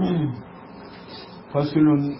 fasulun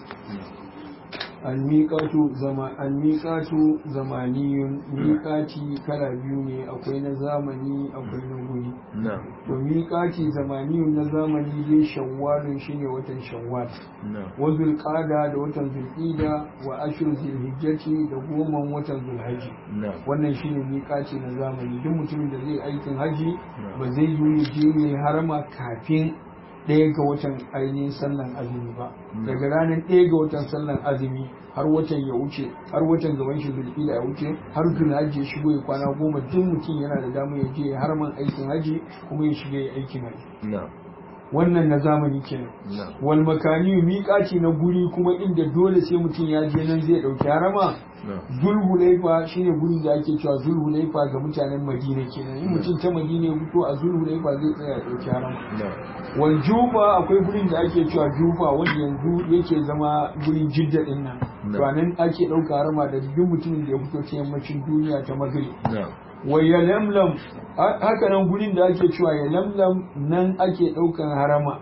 almiƙatu zama almiƙatu zamaniyun miƙati kala biyu ne akwai na zamani akwai na guri to miƙati zamaniyun na zamani dai shawwalun shine watan shawwal wa zulqada da watan zulqida wa ashur zulhijjati da goman watan zulhaji wannan shine miƙati na zamani duk mutumin da zai aikin haji ba zai yi je ne harama kafin ɗaya ga watan ainihin sallan azumi ba daga ranar ɗaya ga watan sallan azumi har watan ya wuce har watan gaban shi zulfila ya wuce har zulhaji ya shigo ya kwana goma duk mutum yana da damar ya je ya harman aikin haji kuma ya shiga ya aikin haji wannan na zamani kenan wal makani miƙaci na guri kuma inda dole sai mutum ya je nan zai ɗauki harama zulhulaifa shine gurin da ake cewa zulhulaifa ga mutanen madina kenan in mutum ta madina ya fito a zulhulaifa zai tsaya ya ɗauki harama wal juba akwai gurin da ake cewa juba wanda yanzu yake zama gurin jidda din nan to nan ake ɗauka harama da duk mutumin da ya fito ta yammacin duniya ta maghrib wa ya lamlam haka nan gurin da ake cewa ya lamlam nan ake ɗaukan harama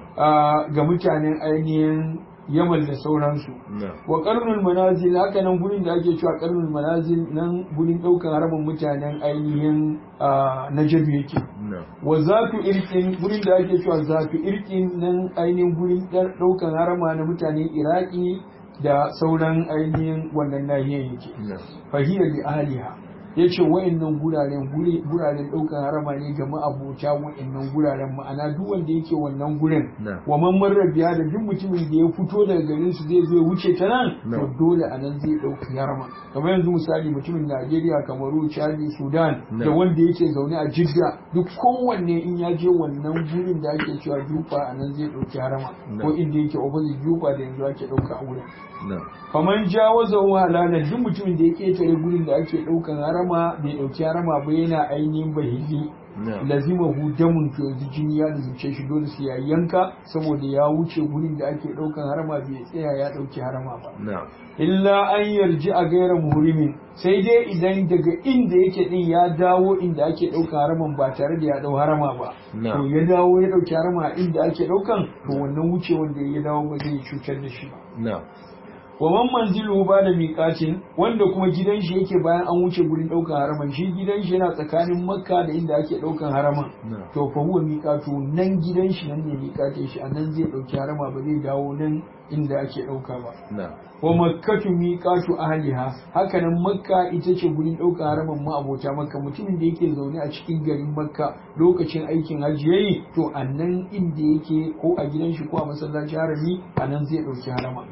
ga mutanen ainihin yamal da sauransu wa karnul manazil haka nan gurin da ake cewa karnul manazil nan gurin ɗaukan haramin mutanen ainihin najabi yake wa zatu irkin gurin da ake cewa zatu irkin nan ainihin gurin ɗaukan harama na mutanen iraki da sauran ainihin wannan nahiyar yake fahiyar li ahliha ya ce wa'annan guraren guraren ɗaukar harama ne ga ma'abota wa'annan guraren ma'ana duk wanda yake wannan gurin wa man marrabiya da duk mutumin da ya fito daga garin su zai zo ya wuce ta nan to dole a nan zai ɗauki harama kamar yanzu misali mutumin Najeriya Kamaru Chadi Sudan da wanda yake zaune a Jidda duk kowanne in ya je wannan gurin da ake cewa jufa a nan zai ɗauki harama ko inda yake opposite jufa da yanzu ake ɗauka a wurin faman jawaza halala duk mutumin da ya ketare gurin da ake ɗaukan harama bai ɗauki harama ba yana ainihin bahili lazima hu damun to yanzu jini ya lazimce shi dole sai ya yanka saboda ya wuce gurin da ake ɗaukan harama bai tsaya ya ɗauki harama ba illa an yarji a gaira muhrimin sai dai idan daga inda yake din ya dawo inda ake ɗauka haraman ba tare da ya ɗau harama ba to ya dawo ya ɗauki harama inda ake ɗaukan to wannan wuce wanda ya dawo ba zai cutar da shi ba wa man manzilu ba da miƙatin wanda kuma gidan shi yake bayan an wuce gurin ɗaukan haraman shi gidan shi yana tsakanin makka da inda ake ɗaukan haraman to fa huwa miƙatu nan gidan shi nan ne miƙatin shi a nan zai ɗauki harama ba zai dawo nan inda ake ɗauka ba wa makkatu miƙatu ahliha haka nan makka ita ce gurin ɗaukan haraman ma abota makka mutumin da yake zaune a cikin garin makka lokacin aikin hajji yayi to a nan inda yake ko a gidan shi ko a masallaci harami a nan zai ɗauki harama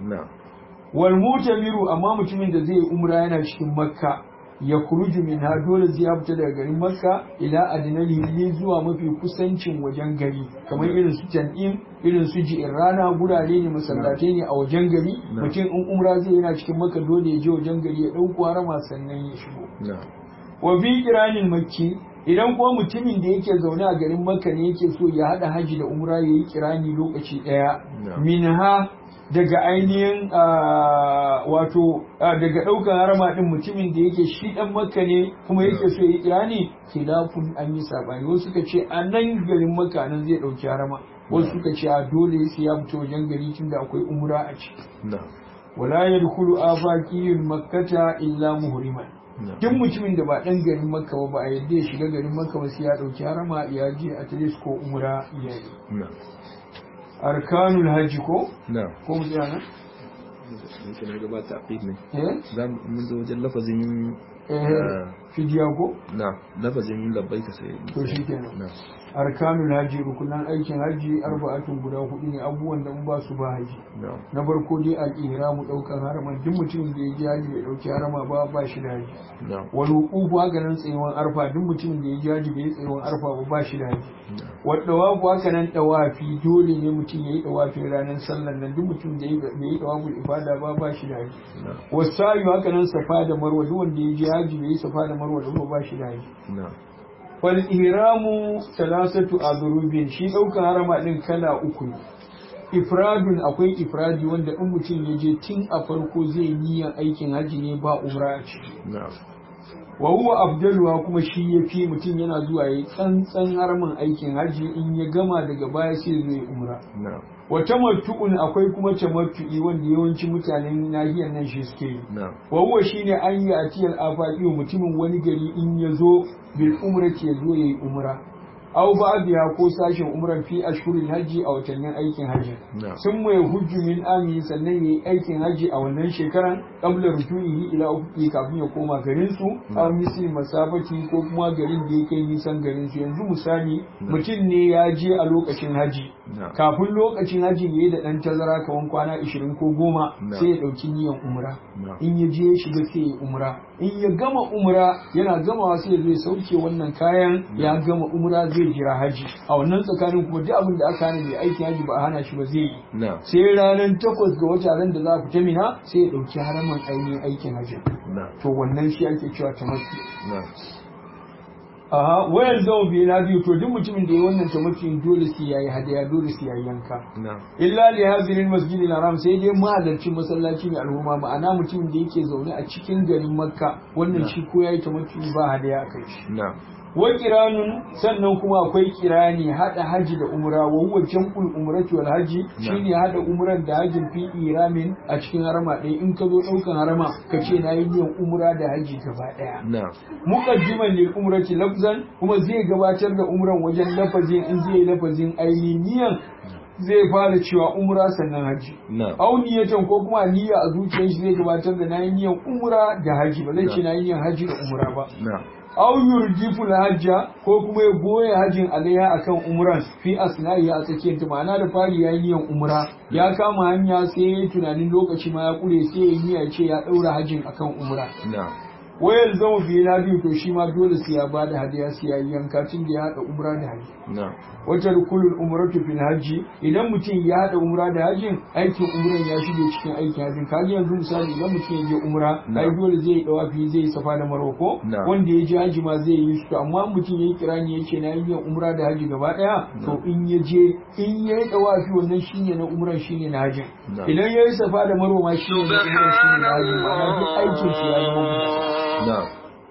wal mutamiru amma mutumin da zai umra yana cikin makka ya kuruju min ha dole zai ya fita daga garin makka ila adinal hilli zuwa mafi kusancin wajen gari kamar irin su tan'im irin su rana gurare ne masallatai ne a wajen gari mutum in umra zai yana cikin makka dole ya je wajen gari ya ɗauko harama sannan ya shigo wa fi kiranin makki idan kuma mutumin da yake zaune a garin makka ne yake so ya haɗa haji da umra ya yi kirani lokaci ɗaya minha daga ainihin wato daga ɗaukar harama ɗin mutumin da yake shi ɗan makka ne kuma yake so ya yi kirani khilafun an yi saɓani wasu suka ce a nan garin makka nan zai ɗauki harama wasu suka ce a dole sai ya fito wajen gari tunda akwai umra a ciki wala yadkhulu afaqiyul makkata illa muhriman duk mutumin da ba ɗan garin makka ba ba a yadda ya shiga garin makka ba sai ya ɗauki harama ya je a ko umra ya yi arkanul hajji ko? na ko mu tsaya nan? yake na gabata a ne eh za mu zo wajen lafazin eh fidiya ko? na lafazin labbai ka sai to shi kenan na arkanul hajji rukunan aikin hajji arba'atun guda hudu ne abubuwan da in ba su ba haji na na farko dai al-ihramu daukan harama duk mutumin da ya ji haji bai dauki harama ba ba shi da haji na wal wuqufu haka nan tsayuwan arfa duk mutumin da ya ji haji bai yi tsayuwan arfa ba ba shi da haji wal dawafu haka nan dawafi dole ne mutum ya yi dawafin ranar sallan nan duk mutum da ya bai yi dawafin ifada ba ba shi da haji na wasayu haka nan safa da marwa duk wanda ya ji haji bai yi safa da marwa da ba shi da haji na wal ihramu salasatu adrubin shi daukan harama din kala uku ne ifradun akwai ifradi wanda in mutum ya je tun a farko zai niyyar aikin haji ne ba umra a ciki na wa huwa afdaluwa kuma shi ya fi mutum yana zuwa ya tsantsan haramin aikin haji in ya gama daga baya sai zai umra na wa tamattu'un akwai kuma tamattu'i wanda yawancin mutanen nahiyar nan shi suke yi na'am wa huwa shine an yi atiyal afaqi mutumin wani gari in ya zo bil umrati ya zo yayi umra aw biya ko sashin umran fi ashhuril hajji a watannin aikin hajji na'am sun mai hujju min ami sannan yayi aikin hajji a wannan shekaran qabla rujuihi ila ukhti kafin ya koma garin su aw misli masafati ko kuma garin da yake nisan garin su yanzu misali mutum ne ya je a lokacin hajji na'am kafin lokacin hajji yayi da dan tazara kaman kwana 20 ko goma Na. sai ya dauki niyan umra na'am in ya je ya shiga sai ya umra in ya gama umra yana gamawa sai ya zo ya sauke wannan kayan ya gama umra zai jira haji a wannan tsakanin kuma duk abin da aka hana mai aiki haji ba a hana shi ba zai yi na'am sai ranar takwas ga wata ran da za a fita mina sai ya ɗauki haraman ainihin aikin haji na'am to wannan shi ake cewa tamattu na'am aha wayan zama biyu na biyu to duk mutumin da ya wannan tamattu dole sai yayi hadaya dole sai yayi yanka na'am illa li hazirin masjidil haram sai dai mahalarci masallaci mai al'umma ma'ana mutumin da yake zaune a cikin garin makka wannan shi ko yayi tamattu ba hadaya a kai shi na'am wa kiranun sannan kuma akwai kirani hada haji da umra wa huwa jam'ul umrati wal haji shine hada umran da hajin fi iramin a cikin harama ɗaya in ka zo ɗaukan harama ka ce na yi niyan umra da haji gaba ɗaya na'am muqaddiman lil umrati lafzan kuma zai gabatar da umran wajen lafazin in zai yi lafazin ainihin niyan zai fara cewa umra sannan haji na'am au niyatan ko kuma niyya a zuciyar shi zai gabatar da nayi niyan umra da haji ba zai ce nayi niyan haji da umra ba na'am aw yurjifu hajja ko kuma ya boye hajin alaiha akan umran fi asna'i a tsakiyar ta ma'ana da fari ya yi niyan umra ya kama hanya sai ya yi tunanin lokaci ma ya kure sai ya yi niyya ce ya daura hajin akan umra na'am wayar zama biyu na biyu to shi ma dole sai ya bada hadiya sai ya yi yanka tun da ya haɗa umra da haji na'am wata rukulul umratu fil hajji idan mutum ya haɗa umra da hajjin aikin umran ya shige cikin aikin hajjin kaji yanzu misali idan mutum ya je umra Na. ai dole zai yi dawafi zai yi safa da marwa ko Na. wanda ya je haji ma zai yi su amma mutum ya yi kirani ya ce na yi yin umra da haji gaba ɗaya to in ya je in ya yi dawafi wannan shine na umran shine na hajjin Na. idan ya yi safa da marwa ma shine na umran shine na hajjin ma'ana duk aikin shi ya zama guda na'am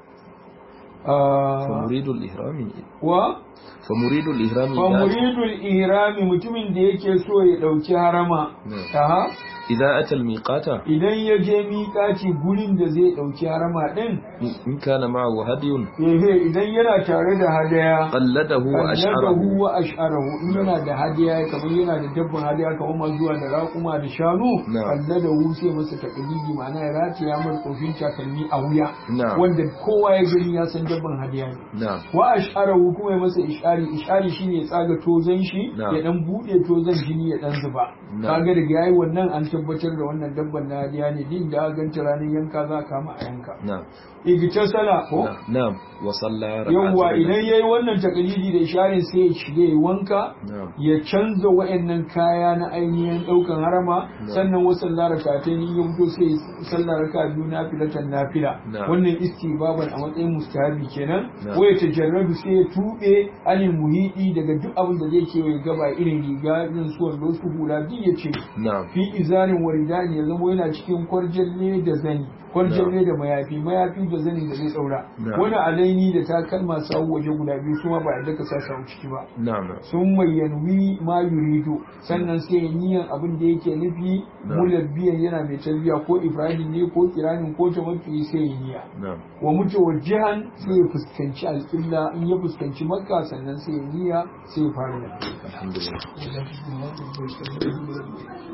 Ah, فمريد الإهرام wa فمريد الإهرام fa muridul ihrami mutumin da yake so ya dauki harama Na. aha إذا أتى الميقات idan ya je miƙaci gurin da zai dauki harama din إن كان معه هدي ehe idan yana tare da hadaya قلده وأشعره kalladahu wa ash'arahu in yana da hadaya kamar yana da dabban hadaya kamar masu zuwa da raƙuma da shanu Na. kalladahu sai masa takalidi ma'ana ya rataya mar tsofin takalmi a wuya Na. wanda kowa ya gani ya san dabban hadaya ne نعم wa ash'arahu kuma ya masa ishari ishari shine ya tsaga tozan shi Na. ya dan bude tozan jini ya dan zuba Na. kaga da yayi wannan an tabbatar da wannan dabban na hadiya ne din da aka ganta ranar yanka za ka kama a yanka نعم igita sala ko نعم نعم وصلى yawwa ركعتين idan yayi wannan takalidi da isharin sai ya shiga ya wanka نعم ya canza wa'annan kaya na ainihin daukan harama Na. sannan wasu larakatai in ya fito sai sallar raka biyu na filatan nafila Na. wannan istibaban a matsayin mustahabi kenan Na. ko ya tajarrabu sai ya tube anil muhidi daga duk abin da zai kewaye gaba irin riga irin su wando su hula duk ya ce نعم fi izanin waridani ya zama yana cikin kwarjalle da zani kwarjalle da mayafi mayafi da zani da zai daura Na. wani alaini da takalma sawu waje guda biyu su ma ba yadda ka sa sawu ciki ba نعم sun mai yanwi ma yuridu sannan sai ya niyan abin da yake nufi Na. mulabbiyan yana mai talbiya ko ibrahim ne ko kiranin ko tamattu'i sai ya niya نعم wa mutawajjihan sai ya fuskanci alƙibla in ya fuskanci makka sannan sai ya niya sai ya fara da الحمد لله